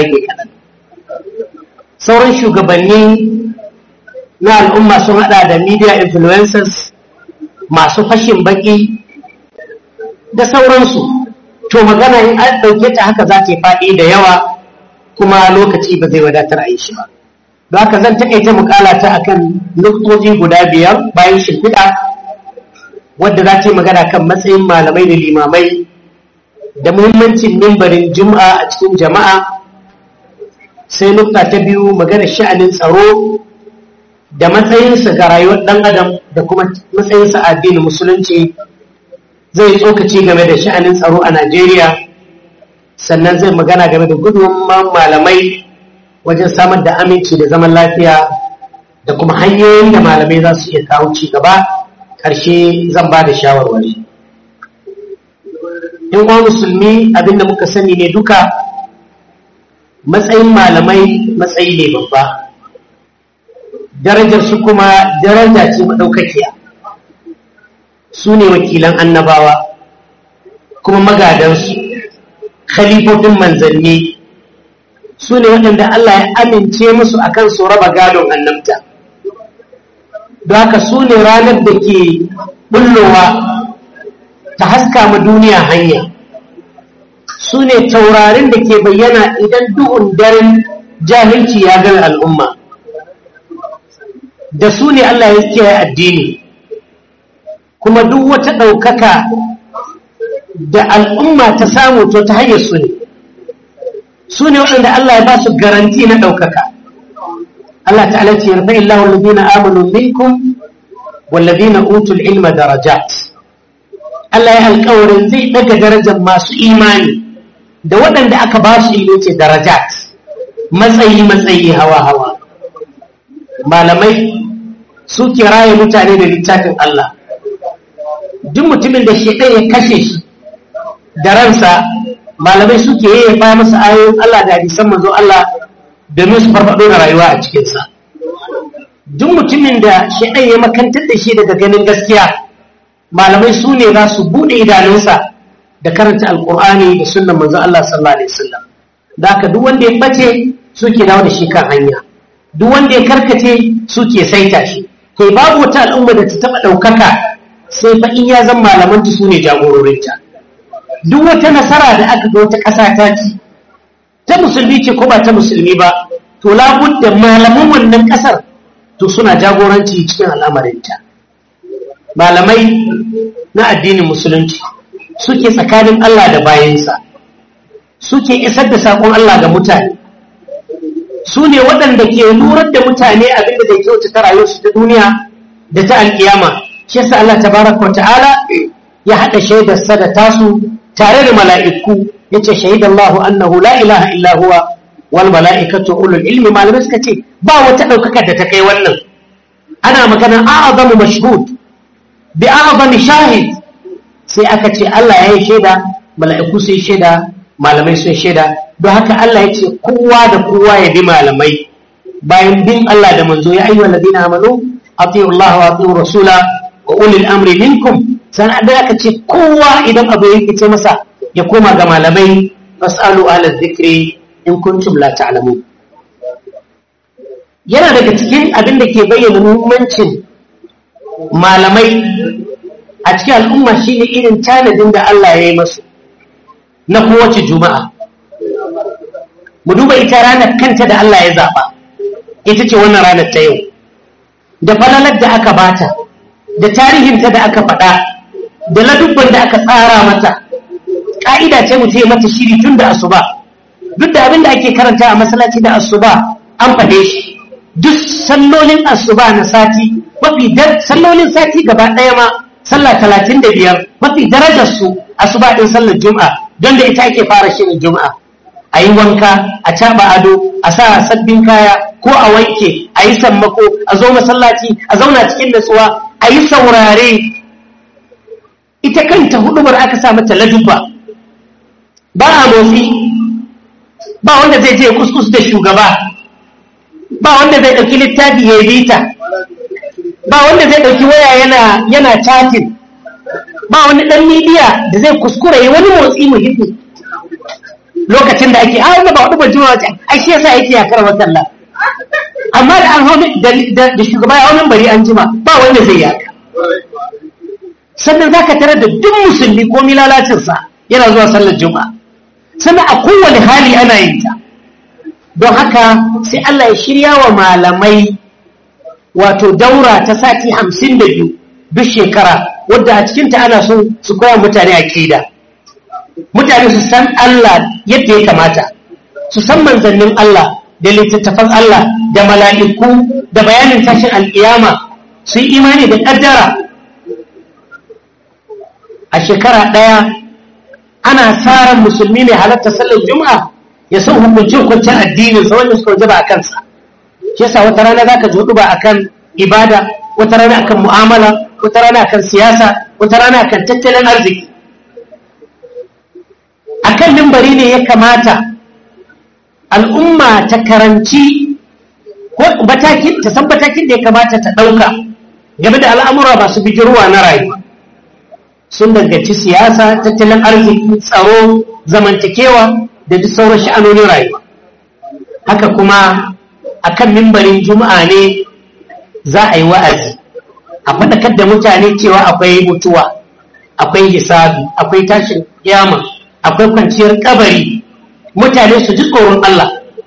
rage kaɗan sauran shugabanni na al'umma sun hada da media influencers masu fashin baki da sauransu to magana in an ɗauke ta haka za ta yi faɗi da yawa kuma lokaci ba zai wadatar a yi shi ba don haka zan taƙaita mukalata akan nuktoji guda biyar bayan shimfiɗa wadda za ta yi magana kan matsayin malamai da limamai da muhimmancin mimbarin juma'a a cikin jama'a sai nukta ta biyu magana sha'anin tsaro da matsayinsa ga rayuwar ɗan adam da kuma matsayinsa a addinin musulunci zai tsokaci game da sha'anin tsaro a najeriya sannan zai magana game da gudunman malamai wajen samar da aminci da zaman lafiya da kuma hanyoyin da malamai za su iya kawo ci gaba ƙarshe zan ba da shawarwari in uwa musulmi abinda muka sani ne duka matsayin malamai matsayi ne babba darajar su kuma daraja ce maɗaukakiya su ne wakilan annabawa kuma magadansu khalifofin manzanni su ne waɗanda Allah ya amince musu akan su raba gadon annabta don haka su ne ranar da ke bullowa ta haska ma duniya hanya su ne taurarin da ke bayyana idan duhun daren jahilci ya gani al'umma da su ne Allah ya kiyaye addini kuma duk wata ɗaukaka da al'umma ta samu to ta hanyar su ne su ne waɗanda Allah ya ba su garanti na ɗaukaka Allah ta'ala ce yarfa illahu alladhina amanu minkum walladhina utul ilma darajat Allah ya alƙawarin zai daga darajar masu imani da waɗanda aka ba su ilmi ce darajat matsayi matsayi hawa hawa malamai suke raye mutane da littafin Allah duk mutumin da shi ya kashe shi da ransa malamai suke yi ya masa ayoyin Allah da hadisan manzo Allah domin su farfaɗo da rayuwa a cikinsa duk mutumin da shi ya makantar da shi daga ganin gaskiya malamai su ne za su buɗe idanunsa da karanta alkur'ani da sunnan manzo Allah sallallahu alaihi wasallam da haka duk wanda ya bace suke dawo da shi kan hanya duk wanda ya karkace suke saita shi kai babu wata al'umma da ta taɓa ɗaukaka sai fa in ya zan malamanta su ne jagororinta duk wata nasara da aka ga wata ƙasa ta ci ta musulmi ce ko ba ta musulmi ba to labudda malaman wannan ƙasar to suna jagoranci cikin al'amarinta malamai na addinin musulunci suke tsakanin Allah da bayansa suke isar da saƙon Allah ga mutane su ne waɗanda ke lurar da mutane abin da zai kyautata rayuwarsu ta duniya da ta alƙiyama shi yasa Allah tabaraka ta'ala ya haɗa shaidarsa da tasu tare da mala'iku yace shahidallahu annahu la ilaha illa huwa wal mala'ikatu ulul ilmi malamai suka ce ba wata ɗaukaka da ta kai wannan ana magana a'azamu mashhud bi a'azami shahid sai aka ce Allah ya yi shaida mala'iku sun shaida malamai sun shaida don haka Allah ya ce kowa da kowa ya bi malamai bayan bin Allah da manzo ya ayyuhal ladina amanu atiyu Allah wa atiyu rasula wa ulil amri minkum sannan da aka ce kowa idan abu ya ce masa ya koma ga malamai fasalu ala zikri in kuntum la ta'lamun yana daga cikin abin da ke bayyana muhimmancin malamai a cikin al'umma shine irin tanadin da Allah ya yi masu na kowace juma'a mu duba ita ranar kanta da Allah ya zaɓa ita ce wannan ranar ta yau da falalar da aka bata da tarihinta da aka faɗa da ladubban da aka tsara mata ƙa'ida ce mu yi mata shiri tun da asuba duk da abin da ake karanta a masallaci da asuba an faɗe shi duk sallolin asuba na sati mafi sallolin sati gaba ɗaya ma sallah talatin da biyar mafi darajar su asuba ɗin sallar juma'a don da ita ake fara shirin juma'a a yi wanka a caɓa ado a sa sabbin kaya ko a wanke a yi sammako a zo masallaci a zauna cikin natsuwa a yi saurare ita kanta hudubar aka sa mata ladubba ba a motsi ba wanda zai je kuskus da shugaba ba wanda zai ɗauki littafi ya bita ba wanda zai ɗauki waya yana yana chatting ba wani ɗan midiya da zai kuskura yi wani motsi muhimmi lokacin da ake a ba hudu ba juma'a ce ai shi yasa yake yakar watan la amma da an hau da shugaba ya hau bari an jima ba wanda zai yaka sannan za ka tarar da duk musulmi ko lalacinsa yana zuwa sallar juma'a sannan a kowane hali ana yin ta don haka sai Allah ya shirya wa malamai wato daura ta sati hamsin da biyu duk shekara wadda a cikinta ana so su koya mutane aƙida mutane su san Allah yadda ya kamata su san manzannin Allah da littattafan Allah da mala'iku da bayanin tashin al'iyama su yi imani da ƙaddara a shekara ɗaya ana tsarin musulmi mai halatta sallar juma'a ya san hukunci hukuncin addinin sa wanda suka wajaba a kansa shi yasa wata rana zaka ji hudu ba akan ibada wata rana akan mu'amala wata rana akan siyasa wata rana akan tattalin arziki akan mimbari ne ya kamata al'umma ta karanci ko matakin ta san matakin da ya kamata ta ɗauka game da al'amura masu bijirwa na rayuwa sun danganci siyasa tattalin arziki tsaro zamantakewa da duk sauran sha'anonin rayuwa haka kuma akan mimbarin juma'a ne za a yi wa'azi a faɗakar da mutane cewa akwai mutuwa akwai hisabi akwai tashin kiyama akwai kwanciyar kabari mutane su ji tsoron Allah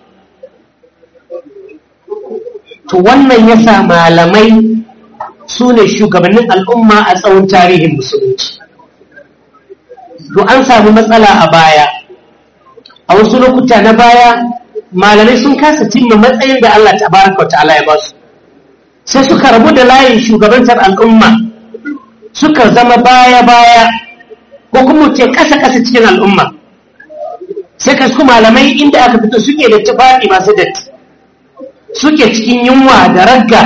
to wannan yasa malamai su ne shugabannin al'umma a tsawon tarihin musulunci to an samu matsala a baya a wasu lokuta na baya malamai sun kasa cimma matsayin da Allah tabaraka wa ta'ala ya ba su sai suka rabu da layin shugabantar al'umma suka zama baya-baya ko kuma ce kasa-kasa cikin al'umma sai ka su malamai inda aka fito suke da tufafi masu datti suke cikin yunwa da ragga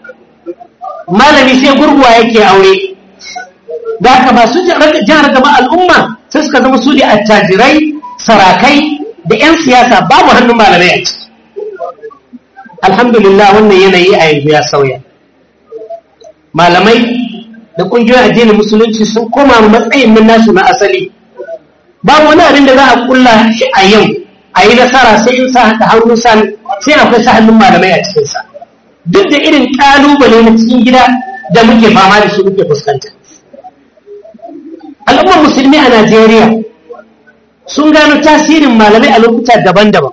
malami sai gurguwa yake aure da aka ba su jihar gaba al'umma sai suka zama su da attajirai sarakai da 'yan siyasa babu hannun malamai a ciki alhamdulillah wannan yanayi a yanzu ya sauya malamai da ƙungiyoyin addinin musulunci sun koma matsayin nan nasu na asali babu wani abin da za a kulla shi a yau a yi nasara sai in sa da hannun san sai akwai sa hannun malamai a cikinsa duk da irin ƙalubale na cikin gida da muke fama da shi muke fuskanta al'ummar musulmi a najeriya sun gano tasirin malamai a lokuta daban-daban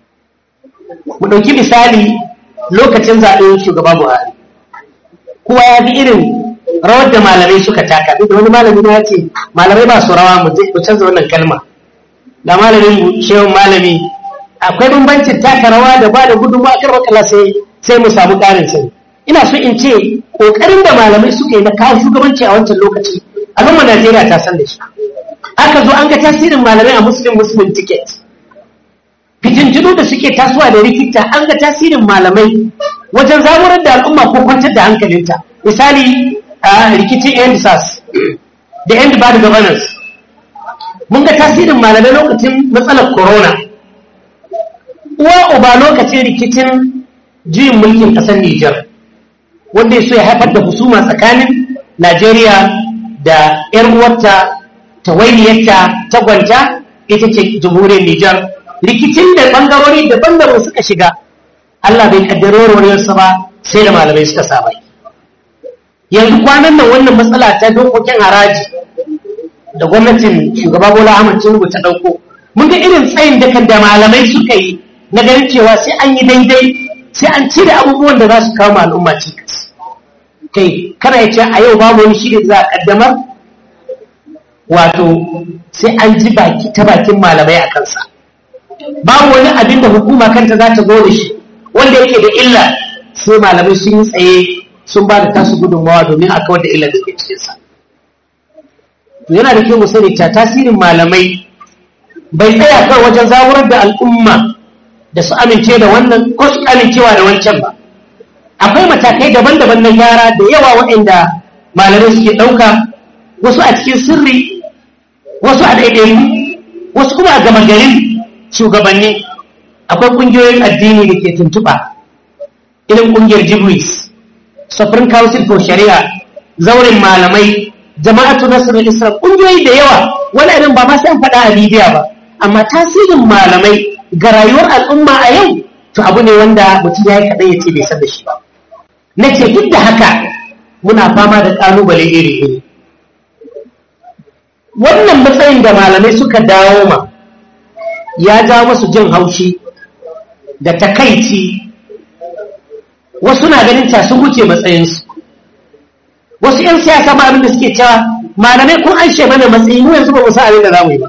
mu ɗauki misali lokacin zaɓen shugaba buhari kowa ya bi irin rawar da malamai suka taka duk da wani malami na ce malamai ba su rawa mu canza wannan kalma da malamin mu shehun malami akwai bambancin taka rawa da ba da gudunmawa kar makala sai sai mu samu ƙarin sani ina so in ce ƙoƙarin da malamai suka yi na kawo shugabanci a wancan lokaci al'ummar najeriya ta san da shi aka zo an ga tasirin malamai a muslim muslim ticket fitintunu da suke tasowa da rikita an ga tasirin malamai wajen zaburar da al'umma ko kwantar da hankalinta misali a rikicin end sas da end bad governance mun ga tasirin malamai lokacin matsalar corona uwa uba lokacin rikicin juyin mulkin ƙasar Nijar wanda ya so ya haifar da husuma tsakanin Najeriya da 'yar uwarta tawainiyarta ta gwanta ita ce jamhuriyar Nijar rikicin da bangarori daban-daban suka shiga Allah bai kaddaro warwarsa ba sai da malamai suka sabai yanzu kwanan nan wannan matsala ta dokokin haraji da gwamnatin shugaba Bola Ahmed Tinubu ta dauko mun ga irin tsayin da kan da malamai suka yi na ganin cewa sai an yi daidai sai an cire abubuwan da za su kawo al'umma cikas kai kana ya ce a yau babu wani shiri za a kaddamar wato sai an ji baki ta bakin malamai a kansa babu wani abin da hukuma kanta za ta zo da shi wanda yake da illa sai malamai sun yi tsaye sun ba da tasu gudunmawa domin a kawar da illa da ke cikinsa to yana da kyau mu sani ta tasirin malamai bai tsaya kan wajen zaburar da al'umma da su amince da wannan ko su amincewa da wancan ba akwai matakai daban-daban na gyara da yawa waɗanda malamai suke ɗauka wasu a cikin sirri wasu a ɗaiɗayi wasu kuma a gama garin shugabanni akwai ƙungiyoyin addini da ke tuntuɓa irin ƙungiyar jibris supreme council for shari'a zaurin malamai jama'atu nasrul islam ƙungiyoyi da yawa wani abin ba ma sai an faɗa a bidiya ba amma tasirin malamai ga rayuwar al'umma a yau to abu ne wanda mutum ya yi kaɗai ya ce bai san da shi ba na ce duk da haka muna fama da ƙalubale iri-iri wannan matsayin da malamai suka dawo ma ya ja masu jin haushi da takaici wasu na ganin ta sun wuce matsayinsu wasu 'yan siyasa ma abin da suke cewa malamai kun an mana matsayi mu yanzu ba mu san abin da za mu yi ba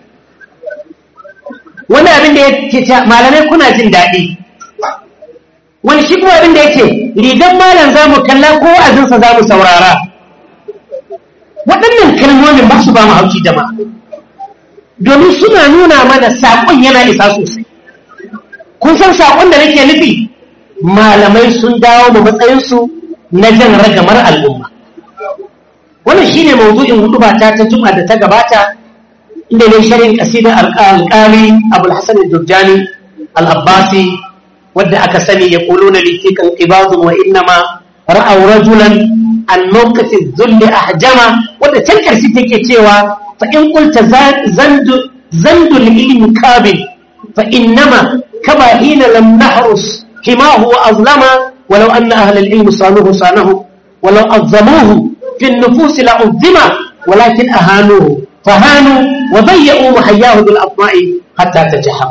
wani abin da ya ke cewa malamai kuna jin daɗi wani shi kuma abin da yake rigan malam za mu kalla ko azinsa za mu saurara waɗannan kalmomin ba su ba mu hauki jama'a domin suna nuna mana saƙon yana isa sosai kun san saƙon da nake nufi malamai sun dawo da matsayinsu na jan ragamar al'umma wannan shine mawdu'in hutuba ta ta juma da ta gabata inda ne sharin kasidar alƙali abul hasan al-durjani al-abbasi wadda aka sani ya kuluna litikan ibadun wa innama ra'aw rajulan an mawqati dhulli ahjama wadda can karshe take cewa fa in qulta zandu zandu ilmi qabil fa innama kama hina lam nahrus himahu wa azlama walau anna ahla al-ilm sanuhu sanahu walau azzamuhu في النفوس لعظم ولكن أهانوه فهانوا وضيئوا محياه بالأطماء حتى تجحم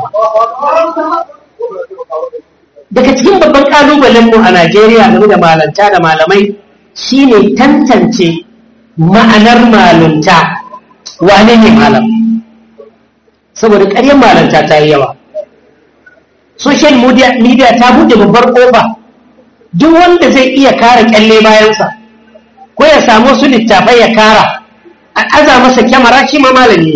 daga cikin babban ƙalubalenmu a Najeriya game da malanta da malamai shine tantance ma'anar malunta wane ne malam saboda ƙaryar malanta ta yi yawa social media ta buɗe babbar ƙofa duk wanda zai iya kare ƙyalle bayansa ko ya samu su littafai ya kara a aza masa kyamara shi ma malami ne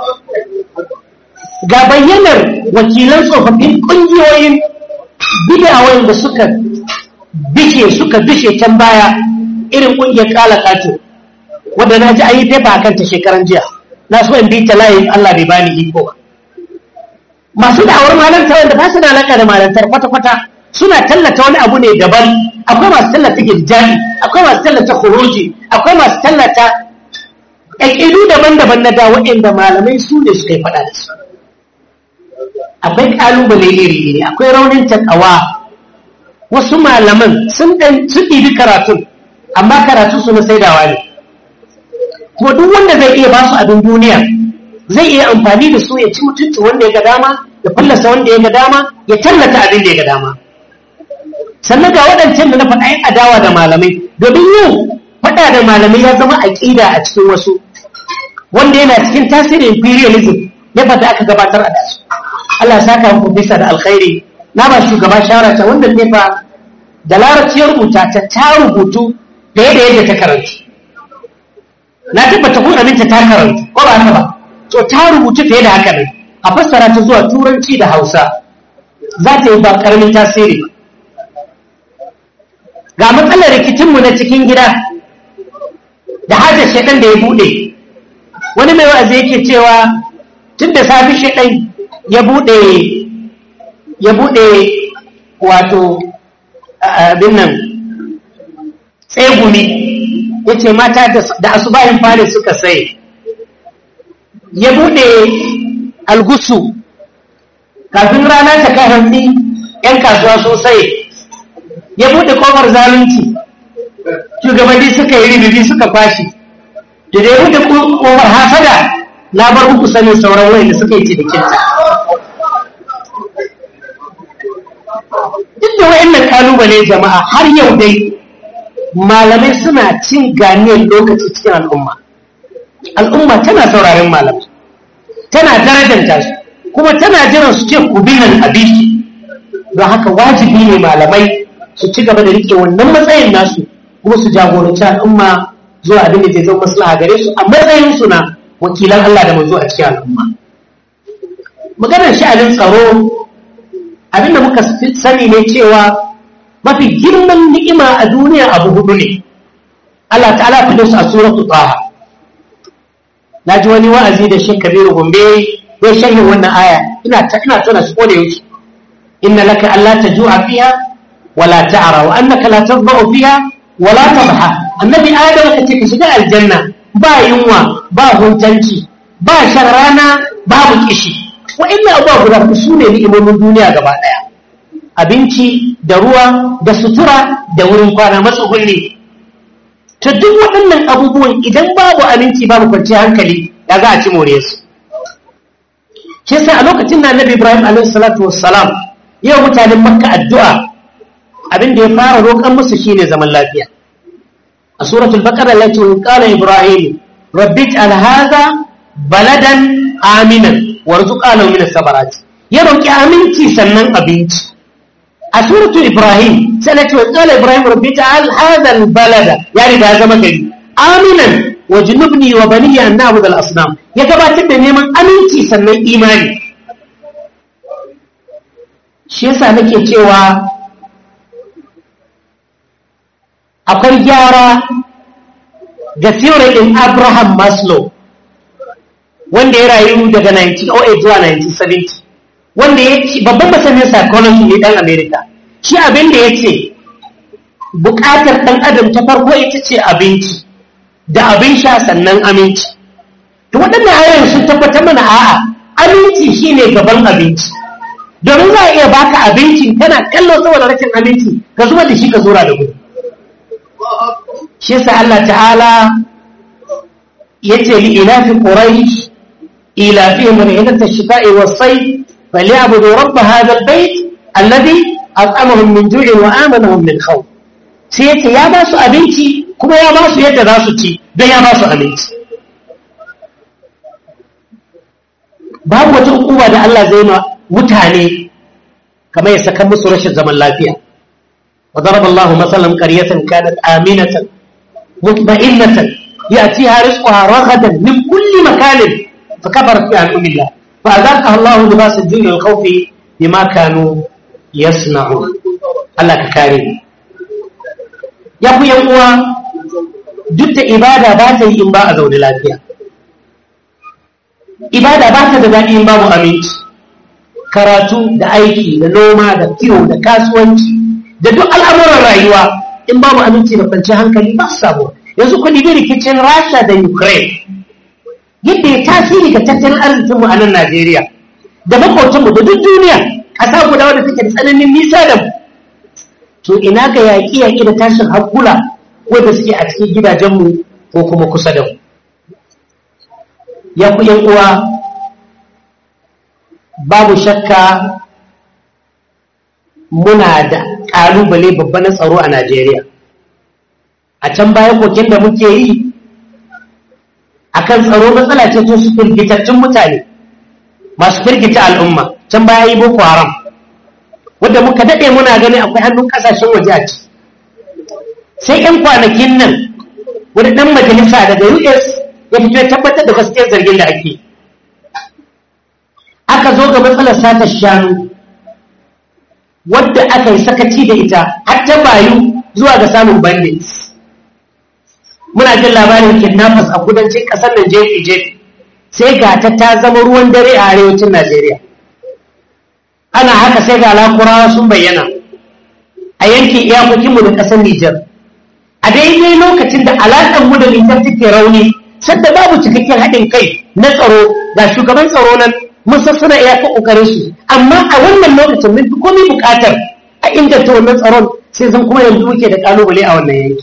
ga bayyanar wakilan tsofaffin ƙungiyoyin bidawai da suka bishe suka bishe can baya irin ƙungiyar kala kato wadda na ji ayi fefa kan ta shekaran jiya na so in bi ta layin Allah bai bani iko ba masu da'awar malanta wanda ba su da alaƙa da malantar kwata-kwata suna tallata wani abu ne daban akwai masu tallata girjani akwai masu tallata kuroji akwai masu tallata ƙaƙidu daban-daban na da waɗanda malamai su ne suka yi faɗa da su akwai ƙalubale iri-iri akwai raunin takawa wasu malaman sun ɗan su ɗibi karatun amma karatu su na saidawa ne kuma duk wanda zai iya ba su abin duniya zai iya amfani da su ya ci mutunci wanda ya ga dama ya fallasa wanda ya ga dama ya tallata abin da ya ga dama sannan ga waɗancan da na faɗa yin adawa da malamai domin yau faɗa da malamai ya zama aƙida a cikin wasu wanda yana cikin tasirin imperialism ya fata aka gabatar a dasu Allah saka muku bisa da alkhairi na ba shugaba shawara ta wanda ne fa da larabci ya rubuta ta ta rubutu da yadda yadda ta karanta na tabbata kun aminta ta karanta ko ba haka ba to ta rubutu fiye da haka ne a fassara ta zuwa turanci da hausa za ta yi ba karamin tasiri ba ga matsalar rikicinmu na cikin gida da hajjar shaɗan da ya buɗe wani mai wa'azi yake cewa tun da safi shaɗan ya buɗe ya buɗe wato abin nan tsegumi ya ce mata da asubahin fari suka sai ya buɗe algusu kafin rana ta kai hantsi 'yan kasuwa sosai ya buɗe ƙofar zalunci shugabanni suka yi ribibi suka kwashi da da ya buɗe ƙofar hasada na bar muku sanin sauran wani da suka yi cinikinta duk da wa'annan kalubale jama'a har yau dai malamai suna cin ganiyar lokaci cikin al'umma al'umma tana sauraren malamai tana darajanta su kuma tana jiran su ce ku binan abiki don haka wajibi ne malamai su ci gaba da rike wannan matsayin nasu kuma su jagoranci al'umma zuwa abin da zai zama maslaha gare su a matsayin su na wakilan Allah da manzo a cikin al'umma maganar sha'anin tsaro abin da muka sani ne cewa mafi girman ni'ima a duniya abu hudu ne Allah ta'ala fi su a suratul taha na ji wani wa'azi da shi kabiru gombe ya sharhin wannan aya ina ta ina tona shi kone yake inna laka alla tajua fiha wala ta'ra wa annaka la tadhau fiha wala tadha annabi adam kace ka shiga aljanna ba yunwa ba huntanci ba shan rana babu kishi wa'annan abubuwa guda huɗu su ne ni'imomin duniya gaba ɗaya abinci da ruwa da sutura da wurin kwana matsugulli to duk waɗannan abubuwan idan babu aminci babu kwanciyar hankali ya za a ci more su shi yasa a lokacin da annabi ibrahim alaihi salatu wassalam yau mutanen makka addu'a abin da ya fara roƙon musu shine zaman lafiya a suratul baqara lati qala ibrahim rabbi ij'al hadha baladan aminan warzuq lahu min as-sabarat ya roƙi aminci sannan abinci a suratul ibrahim sai lati qala ibrahim rabbi ij'al hadha al-balada ya riga zama gari aminan wajnubni wa baniya an na'budu al-asnam ya gabatar da neman aminci sannan imani shi yasa nake cewa akwai gyara ga theory din Abraham Maslow wanda ya rayu daga 1908 zuwa 1970 wanda ya ce babban masanin psychology ne dan America shi abin da ya ce bukatar dan adam ta farko ita ce abinci da abin sha sannan aminci to waɗannan ayoyin sun tabbatar mana a'a aminci shine gaban abinci domin za a iya baka abinci kana kallo saboda rashin abinci ka zuba da shi ka zura da gudu shi yasa Allah ta'ala yace li ilafi quraish ilafihim rihlata ash-shita'i was-sayf falyabudu rabb hadha al-bayt alladhi at'amahum min ju'in wa amanahum min khawf sai yace ya ba su abinci kuma ya ba su yadda za su ci don ya ba su abinci babu wata hukuma da Allah zai ma mutane kamar ya saka musu rashin zaman lafiya وضرب الله مثلا قرية كانت آمنة مطمئنة يأتيها رزقها رغدا من كل مكان فكفرت بأنعم الله فأذاقها الله لباس الجوع والخوف بما كانوا يصنعون الله كريم يا أبو ينقوى duk da ibada ba ta yi in ba a zaune lafiya ibada ba ta da daɗi in babu aminci karatu da aiki da noma da kiwo da kasuwanci da duk al'amuran rayuwa in babu aminci da kwanciyar hankali ba su samu yanzu ku ɗibi rikicin rasha da ukraine yadda ya tasiri ga tattalin arzikinmu a nan najeriya da makwautanmu da duk duniya ƙasa guda wadda take da tsananin nisa da mu to ina ga yaƙi yaƙi da tashin hankula wadda suke a cikin gidajenmu ko kuma kusa da mu ya ku yan uwa babu shakka muna da ƙalubale babba na tsaro a Najeriya. A can baya kokin da muke yi, akan tsaro matsala ce to su firgitattun mutane, masu firgita al'umma, can baya yi Boko Haram, wadda muka daɗe muna gani akwai hannun ƙasashen waje a ci. Sai ‘yan kwanakin nan, wani ɗan majalisa daga US ya fito ya tabbatar da gaskiyar zargin da ake. Aka zo ga matsalar satar shanu, wadda aka yi sakaci da ita har ta bayu zuwa ga samun bandits muna jin labarin kidnappers a kudancin ƙasar nan jefi jefi sai ga ta ta zama ruwan dare a arewacin najeriya ana haka sai ga lakurawa sun bayyana a yankin iyakokinmu da ƙasar nijar a daidai lokacin da alaƙar mu da nijar take rauni sadda babu cikakken haɗin kai na tsaro ga shugaban tsaro nan mun san suna iya kokarin su amma a wannan lokacin mun fi komai bukatar a inganta wannan tsaron sai zan kuma yanzu muke da kalubale a wannan yanki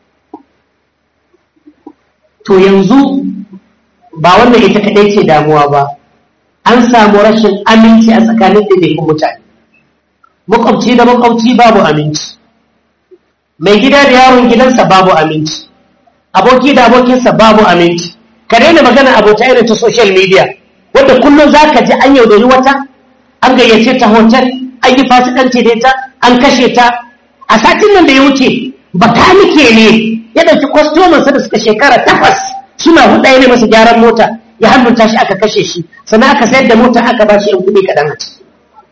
to yanzu ba wannan ita kadai ce damuwa ba an samu rashin aminci a tsakanin daidaikun mutane makwabci da makwabci babu aminci mai gida da yaron gidansa babu aminci aboki da abokinsa babu aminci ka daina magana abota irin ta social media wadda kullum za ka ji an yaudari wata an gayyace ta hotel an yi fasikanci da ita an kashe ta a satin nan da ya wuce bakanike ne ya ɗauki kwastomansa da suka shekara takwas suna huɗa ne masa gyaran mota ya hannunta shi aka kashe shi sannan aka sayar da mota aka ba shi ‘yan kuɗi kaɗan a ciki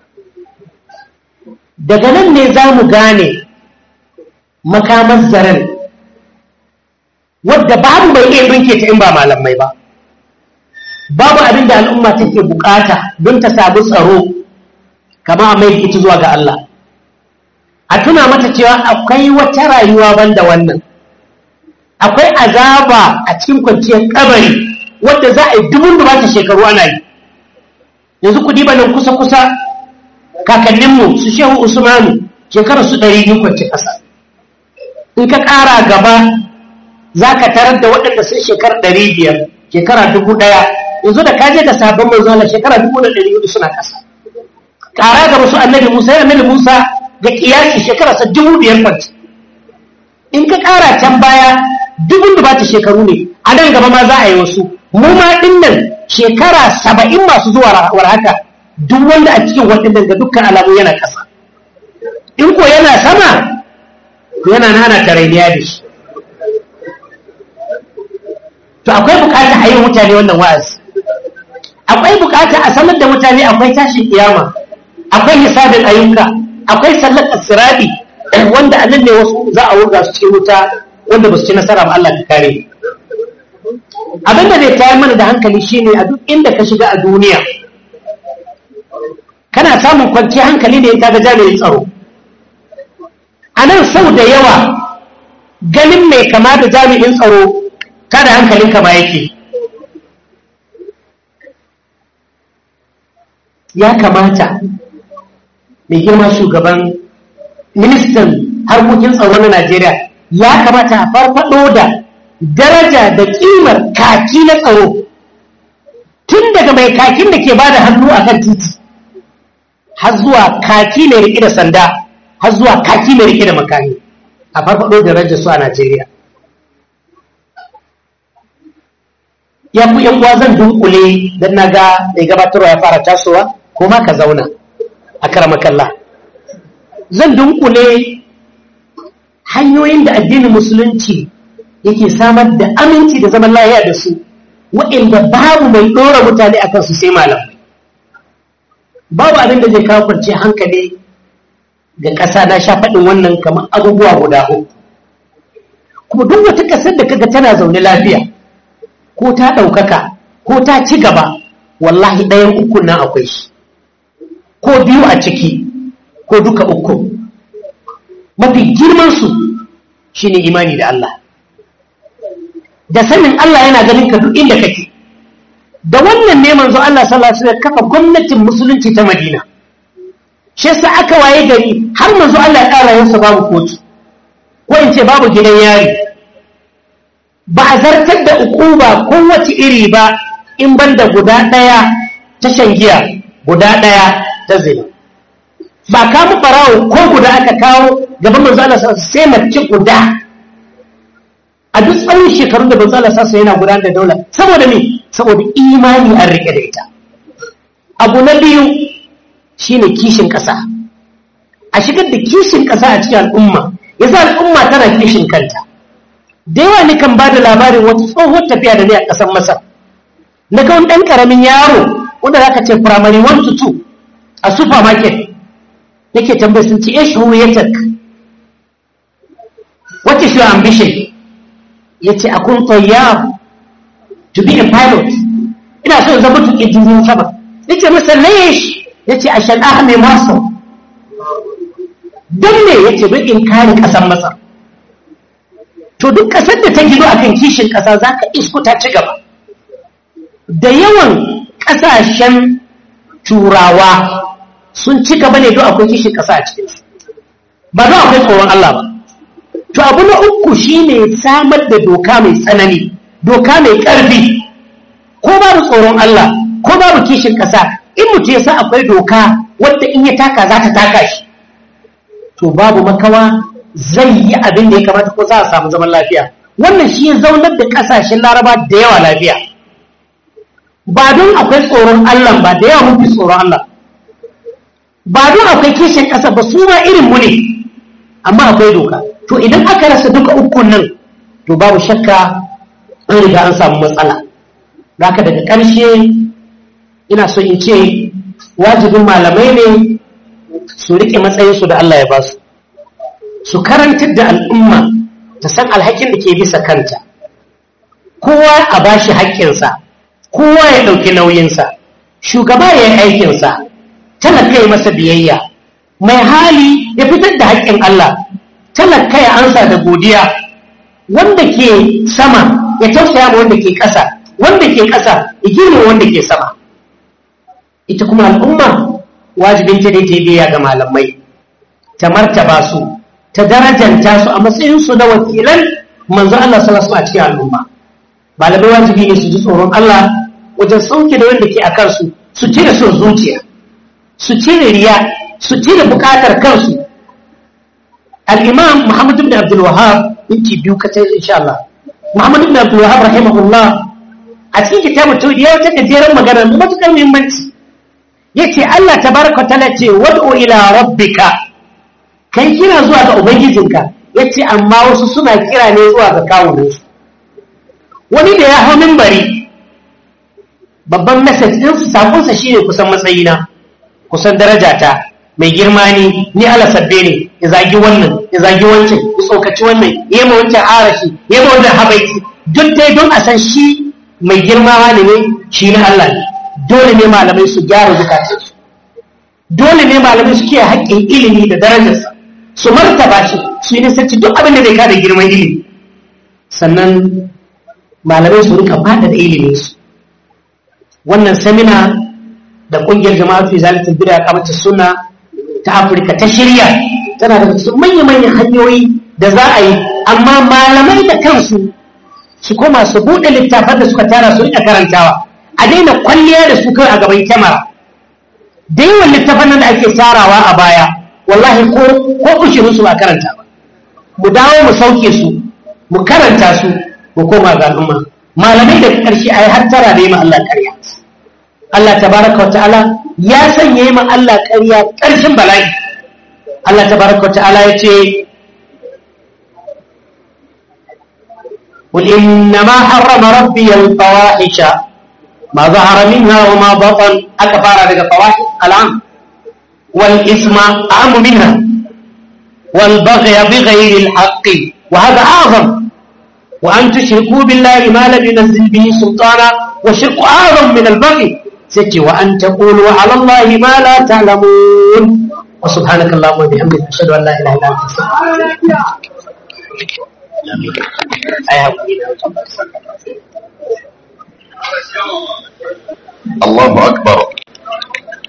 daga nan ne za mu gane makamar zaren wadda babu mai iya rinke ta in ba malamai ba babu abin da al'umma take bukata don ta samu tsaro kama a mai ita zuwa ga Allah a tuna mata cewa akwai wata rayuwa banda wannan akwai azaba a cikin kwanciyar kabari wadda za a yi dubun da ta shekaru ana yi yanzu ku diba nan kusa-kusa kakanninmu su shehu usmanu shekarar su ɗari biyu kwanci ƙasa in ka ƙara gaba za ka tarar da waɗanda sun shekara ɗari biyar shekara dubu ɗaya yanzu da kaje da sabon manzo Allah shekara dubu da ɗari hudu suna ƙasa ƙara gaba su annabi musa ya annabi musa ga ƙiyasi shekara sa dubu biyar kwanci in ka ƙara can baya dubun da ba ta shekaru ne a nan gaba ma za a yi wasu mu ma ɗin nan shekara saba'in masu zuwa war haka duk wanda a cikin waɗannan ga dukkan alamu yana ƙasa in ko yana sama yana nana tarainiya da shi to akwai bukata a yi mutane wannan wa'azi akwai bukata a sanar da mutane akwai tashin kiyama akwai hisabin ayyuka akwai sallar asirabi wanda a nan ne wasu za a wurga su cikin wuta wanda ba su ci nasara ba Allah ka kare abin da zai tayar mana da hankali shine a duk inda ka shiga a duniya kana samun kwanciyar hankali ne in ka ga jami'in tsaro a nan sau da yawa ganin mai kama da jami'in tsaro kada hankalin kama yake ya kamata mai girma shugaban ministan harkokin tsaro na najeriya ya kamata a farfado da daraja da kimar kaki na tsaro tun daga mai kakin da ke ba da hannu a kan titi har zuwa kaki mai riƙe da sanda har zuwa kaki mai riƙe da makami a farfado da darajar su a najeriya ya ku yan uwa zan dunkule don na ga mai gabatarwa ya fara tasowa ko ma ka zauna a karamakalla zan dunkule hanyoyin da addinin musulunci yake samar da aminci da zaman lahiya da su waɗanda babu mai ɗora mutane a kansu sai malamai babu abin da zai kawo kwarce hankali ga ƙasa na sha faɗin wannan kamar abubuwa guda uku kuma duk wata ƙasar da kaga tana zaune lafiya ko ta ɗaukaka ko ta ci gaba wallahi ɗayan uku nan akwai shi ko biyu a ciki ko duka uku mafi girmansu shi ne imani da Allah da sanin Allah yana ganin ka duk inda kake da wannan ne manzo Allah sallallahu alaihi wasallam kafa gwamnatin musulunci ta Madina shi yasa aka waye gari har manzo Allah ya ƙara yansa babu kotu ko in ce babu gidan yari ba a zartar da ukuba kowace iri ba in banda guda ɗaya ta giya guda ɗaya ta zina ba kamu farawo ko guda aka kawo gaban manzo Allah sai mace guda a duk tsawon shekarun da manzo Allah sassa yana gudanar da daula saboda me saboda imani an rike da ita abu na biyu shine kishin ƙasa a shigar da kishin ƙasa a cikin al'umma yasa al'umma tana kishin kanta da yawa ni kan ba da labarin wata tsohon tafiya da ne a ƙasar masar na ga wani ɗan ƙaramin yaro wanda za ka ce firamare 1 to 2 a supermarket yake tambayi sun ce ish huwiyatak what is your ambition ya ce akun tayyar to be a pilot ina so zama tuƙi jirgin sama ya ce masa laish ya ce a shan'a mai masu don ne ya ce in kare ƙasar masar to duk ƙasar da ta gido akan kishin ƙasa za ka isko ta ci gaba da yawan ƙasashen turawa sun ci gaba ne don akwai kishin ƙasa a cikinsu ba don akwai tsoron Allah ba to abu na uku shine samar da doka mai tsanani doka mai ƙarfi ko babu tsoron Allah ko babu kishin ƙasa in mutum ya sa akwai doka wadda in ya taka za ta taka shi to babu makawa zai yi abin da ya kamata ko za a samu zaman lafiya wannan shi ya zaunar da ƙasashen laraba da yawa lafiya ba don akwai tsoron Allah ba da yawa mafi tsoron Allah ba don akwai kishin ƙasa ba su ma irin mu ne amma akwai doka to idan aka rasa duka ukun nan to babu shakka an riga an samu matsala haka daga ƙarshe ina so in ce wajibin malamai ne su riƙe matsayinsu da Allah ya ba su su karantar da al'umma ta san alhakin da ke bisa kanta kowa a ba shi haƙƙinsa kowa ya ɗauki nauyinsa shugaba ya yi aikinsa talaka ya masa biyayya mai hali ya fitar da haƙƙin Allah talaka ya ansa da godiya wanda ke sama ya tausaya ma wanda ke ƙasa wanda ke ƙasa ya girma wanda ke sama ita kuma al'umma wajibin ta dai ta biya ga malamai ta martaba su ta darajanta su a matsayin su na wakilan manzo Allah sallallahu alaihi a cikin al'umma malamai wajibi ne su ji tsoron Allah wajen sauke da wanda ke a kansu su cire son zuciya su cire riya su cire bukatar kansu al-imam Muhammad ibn Abdul Wahhab minti biyu kace insha Allah Muhammad ibn Abdul Wahhab rahimahullah a cikin kitabun tauhid ya wata gajeren magana mai matukar muhimmanci yace Allah tabaraka ta'ala ce wad'u ila rabbika kai kira zuwa ga ubangijinka yace amma wasu suna kira ne zuwa ga kawunansu wani da ya hau minbari babban message din su sakon sa shine kusan matsayina kusan darajata mai girma ne ni ala sabbe ne ya zagi wannan ya zagi wancan ya tsokaci wannan ya yi ma wancan arashi ya yi ma wannan habaiti duk dai don a san shi mai girma ne ne shi na Allah ne dole ne malamai su gyara zukatansu dole ne malamai su kiyaye haƙƙin ilimi da darajarsa su martaba shi su yi nisanci duk abin da zai kada girman ilimi sannan malamai su rika bada da ilimin su wannan samina da ƙungiyar jama'atu izalatul bid'a kamata sunna ta Afirka ta shirya tana daga cikin manya-manyan hanyoyi da za a yi amma malamai da kansu su koma su buɗe littafan da suka tara su rika karantawa a daina kwalliya da su kai a gaban kyamara da yawan littafan nan da ake tarawa a baya wallahi ko ko ushirin su ba karanta ba mu dawo mu sauke su mu karanta su mu koma ga al'umma malamai da ƙarshe ai har tara da yi ma Allah ƙarya Allah tabaraka wa ta'ala ya sanya yi ma Allah ƙarya ƙarshen bala'i Allah tabaraka wa ta'ala ya ce قل إنما حرم ربي الفواحش ما ظهر منها وما بطن أكفار لك الفواحش العام والإثم أعم منها والبغي بغير الحق وهذا أعظم وأن تشركوا بالله ما لم ينزل به سلطانا والشرك أعظم من البغي ستي وأن تقولوا على الله ما لا تعلمون وسبحانك اللهم وبحمدك أشهد أن لا إله إلا أنت الله أكبر